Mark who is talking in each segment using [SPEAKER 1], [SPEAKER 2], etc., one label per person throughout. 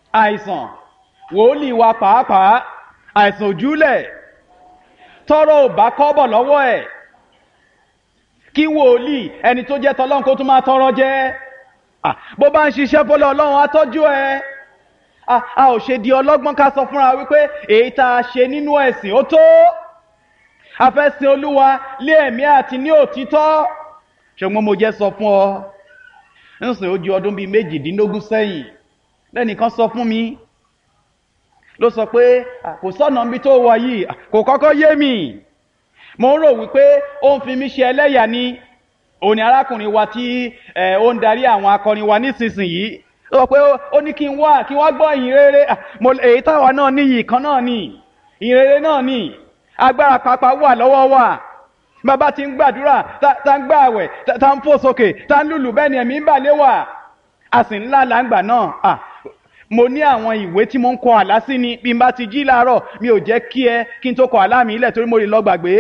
[SPEAKER 1] àìsàn wòlíì wa pàápàá àìsàn òjúlẹ̀ tọrọ ò bá kọ́bọ̀ lọ́wọ́ ẹ̀ kí wòlíì ẹni tó jẹ́ tọlọ́run kó tún máa tọrọ jẹ́ Ah, bó bá ń ṣiṣẹ́ fọlọ́ ọlọ́run á tọ́jú ẹ a a ò ṣe di ọlọ́gbọ́n ká sọ fúnra wípé èyí tá a ṣe nínú ẹ̀sìn ó tó a fẹ́ sin olúwa lé ẹ̀mí àti ní òtítọ́ ṣùgbọ́n mo jẹ́ sọ fún ọ ń sìn ó ju ọdún bíi méjìdínlógún sẹ́yìn lẹ́nìkan sọ fún mi ló sọ pé "Ah, kò sọ́nà níbi tó wà yìí Ah, kò kọ́kọ́ yé mi mo ń rò wípé ó ń fi mí ṣe ẹlẹ́yà ni òun ni arákùnrin wa tí ẹ, ó ń darí àwọn akọrin wa nísinsìnyí ó sọ pé ó- ó ní kí n wá kí n wá gbọ́ ìyìn rere Ah, mo èyí táwa náà ní yìí kan náà ni ìyìn rere náà ni agbára pápá wà lọ́wọ́ wa bàbá ti ń gbàdúrà tá tá ń gbààwẹ̀ tá tá ń fò sókè tá ń lùlù bẹ́ẹ̀ ni ẹ̀mí ń bà lé wà a sì ńlá làǹgbà náà Ah, mo ní àwọn ìwé tí mo ń kọ àlá sí ni bí n bá ti jí láàárọ̀ mi ò jẹ́ kí ẹ kí n tó kọ àlá mi ilẹ̀ torí mo lè lọ gbàgbé.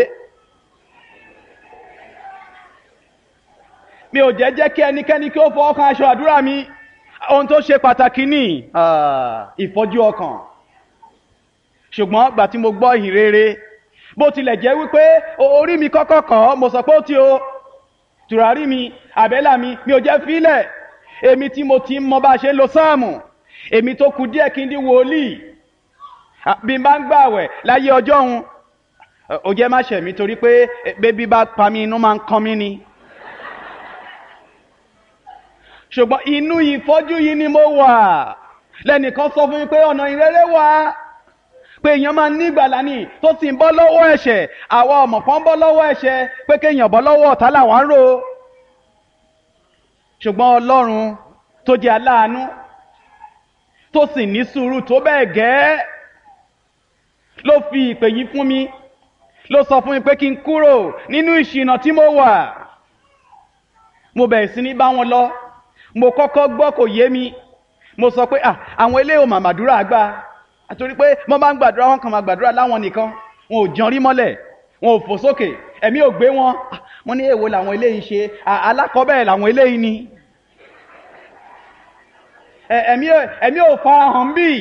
[SPEAKER 1] mi ò jẹ́ jẹ́ kí ẹnikẹ́ni kí ó fọwọ́ kan aṣọ àdúrà mi ohun tó ṣe pàtàkì ní ah, ìfọ́jú ọkàn ṣùgbọ́n gbà tí mo gbọ́ ìhìn rere bó tilẹ̀ jẹ́ wípé o- orí mi kọ́kọ́ kàn ọ́ mo sọ pé ó ti o tùràrí mi àbẹ́là mi mi ò jẹ́ fílẹ̀ èmi tí mo ti ń mọ bá a ṣe ń lo sáàmù èmi tó kù díẹ̀ kí n di wòlíì Ah, bí n bá ń gbààwẹ̀ láyé ọjọ́ òun ó jẹ́ má ṣẹ̀mí torí pé eh, bébí bá pa mí inú máa ń kan mí ni ṣùgbọ́n inú ìfọ́jú yìí ni mo wà lẹ́nìkan sọ fún mi pé ọ̀nà ìrere wà pé èèyàn máa ní ìgbàlá ní tó sì ń bọ́ lọ́wọ́ ẹ̀ṣẹ̀ àwa ọmọ kan bọ́ lọ́wọ́ ẹ̀ṣẹ̀ pé kéèyàn bọ́ lọ́wọ́ ọ̀tá làwa ń rò ṣùgbọ́n ọlọ́run tó jẹ́ aláàánú tó sì ní sùúrù tó bẹ́ẹ̀ gẹ́ ló fi ìpè yìí fún mi ló sọ fún mi pé kí n kúrò nínú ìṣìnà tí mo wà mo bẹ̀rẹ̀ sí ní bá wọn lọ mo kọ́kọ́ gbọ́ kò yé mi mo sọ pé à àwọn eléyìí ò mà màdúrà gbà àtòrí pé wọ́n bá ń gbàdúrà wọn kàn máa gbàdúrà láwọn nìkan wọn ò jẹun rí mọ́lẹ̀ wọn ò fò sókè ẹ̀mí ò gbé wọn Ah, mo ní èwo làwọn eléyìí ṣe À- alákọ̀ọ́bẹ̀rẹ̀ làwọn eléyìí ni Ẹ- ẹ̀mí ò- ẹ̀mí ò farahàn bí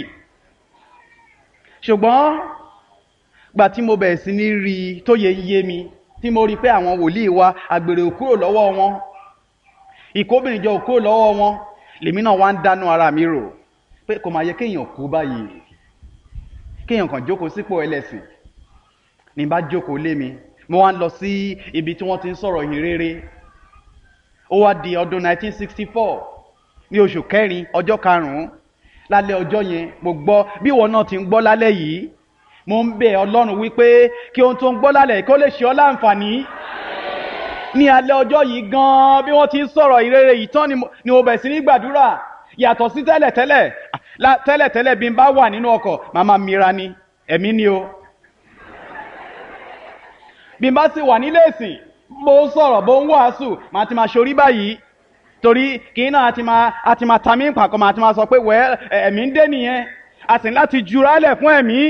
[SPEAKER 1] ṣùgbọ́n gbà tí mo bẹ̀rẹ̀ sí ní rí i tó yẹ yé mi tí mo rí i pé àwọn wòlíì wa àgbèrè ò kúrò lọ́wọ́ wọn ìkóbìnrin jọ ò kúrò lọ́wọ́ wọn lèmi náà wá ń dánú ara mi rò pé kò máa yẹ kéèyàn kú báyìí kéèyàn kàn jókòó sípò ẹlẹ́sìn ní bá jókòó lé mi mo wá ń lọ sí ibi tí wọ́n ti ń sọ̀rọ̀ yìí rere ó wá di ọdún 1964 ní oṣù kẹrin ọjọ́ karùn-ún lálẹ́ ọjọ́ yẹn mo gbọ́ bí ìwọ náà ti ń gbọ́ lálẹ́ yìí mo ń bẹ̀ ọlọ́run wípé kí ohun tó ń gbọ́ lálẹ́ kó lè ṣe ọ́ láǹfààní ní alẹ́ ọjọ́ yìí gan-an bí wọ́n ti ń sọ̀rọ̀ ìrere yìí tán ni mo- ni mo bẹ̀rẹ̀ sí ní gbàdúrà yàtọ̀ sí tẹ́lẹ̀tẹ́lẹ̀ la- tẹ́lẹ̀tẹ́lẹ̀ bí n bá wà nínú ọkọ̀ màmá mira ni ẹ̀mí ni o bí n bá sì wà nílé ìsìn bó ń sọ̀rọ̀ bó ń wàásù màá ti máa ṣorí báyìí torí kì í náà a ti máa a ti máa ta mí pàkọ́ màá ti máa sọ pé wẹ́ ẹ̀mí ń dé nìyẹn a sì ní láti jura lẹ̀ fún ẹ̀mí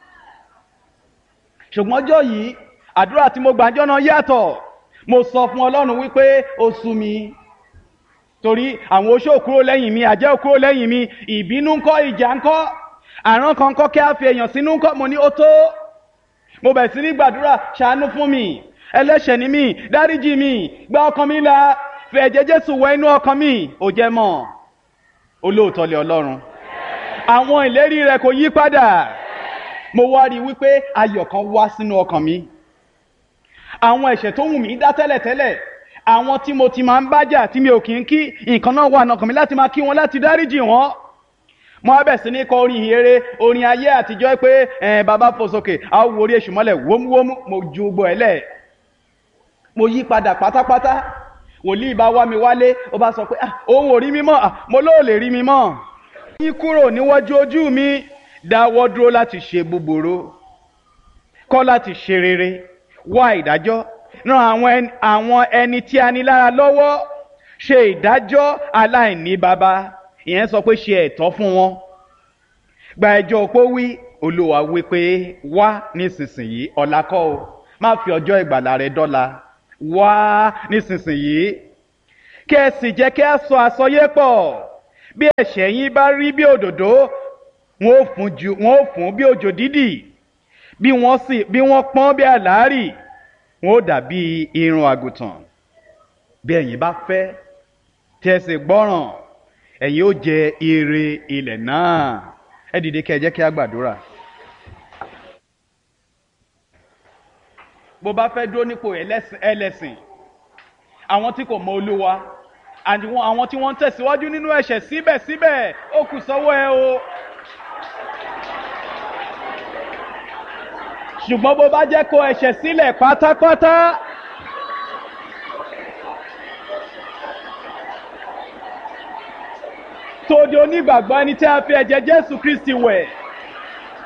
[SPEAKER 1] ṣùgbọ́n ọjọ́ yìí àdúrà tí mo gbàjọ́ náà yàtọ̀ mo sọ fún ọlọ́run wípé ó sú mi torí àwọn oṣó kúrò lẹ́yìn mi àjẹ́ kúrò lẹ́yìn mi ìbínú ńkọ́ ìjà ńkọ́ àrán kan ńkọ́ kí a fi èèyàn sínú ńkọ́ mo ní ó tó mo bẹ̀ sí ní gbàdúrà ṣàánú fún mi ẹlẹ́ṣẹ̀ ni mí dáríjì mi gba ọkàn mi là fi ẹ̀jẹ̀ jésù wẹ inú ọkàn mi ò jẹ́ mọ́ olóòótọ́ lé ọlọ́run àwọn ìlérí rẹ̀ kò yí padà mo wá rí i wípé ayọ̀ kan wá sínú ọkàn mi àwọn ẹ̀ṣẹ̀ tó wù mí dá tẹ́lẹ̀tẹ́lẹ̀ àwọn tí mo ti máa ń bájà tí mi ò kí ń kí nǹkan náà wà nọkàn mi láti máa kí wọn láti dáríjì wọn mo á bẹ̀ sí ní kọ orin ìhere orin ayé àtijọ́ pé ẹ̀ bàbá fò sókè a ó wo orí èṣù mọ́lẹ̀ wómúwómú mo ju gbọ́ ẹ̀ lẹ̀ mo yí padà pátápátá wòlíì bá wá mi wálé ó bá sọ pé ah òun ò rí mi mọ́ ah mo lóò lè rí mi mọ́ yín kúrò níwájú ojú mi dáwọ́ dúró láti ṣe búburú kọ́ láti ṣe rere wá ìdájọ́ ran àwọn ẹni, àwọn ẹni tí a ní lára lọ́wọ́ ṣe ìdájọ́ aláìní baba ìyẹn sọ pé ṣe ẹ̀tọ́ fún wọn gba ẹjọ́ opó wí olúwa wí pé wá nísinsìnyí ọ̀la kọ́ o má fi ọjọ́ ìgbàlà rẹ dọ́la wá nísinsìnyí kí ẹ sì jẹ́ kí a sọ àsọyé pọ̀ bí ẹ̀ṣẹ̀ yín bá rí bí òdòdó wọn ò fún ju wọn ò fún bí òjò dídì bí wọ́n sì bí wọ́n pọ́n bí àlárì wọn ò dàbí irun àgùntàn bí ẹ̀yin bá fẹ́ tí ẹ sì gbọ́ràn ẹ̀yin ó jẹ ire ilẹ̀ náà ẹ dìde kẹ́ ẹ jẹ́ kí a gbàdúrà. bó bá fẹ́ dúró nípò ẹlẹ́sìn àwọn tí kò mọ olúwa àwọn tí wọ́n ń tẹ̀síwájú nínú ẹ̀ṣẹ̀ síbẹ̀síbẹ̀ ó kù sọ́wọ́ ẹ o. ṣùgbọ́n bó bá jẹ́ kó ẹ̀ṣẹ̀ sílẹ̀ pátápátá. tó di onígbàgbọ́ ẹni tí a fi ẹ̀jẹ̀ Jésù Kristi wẹ̀.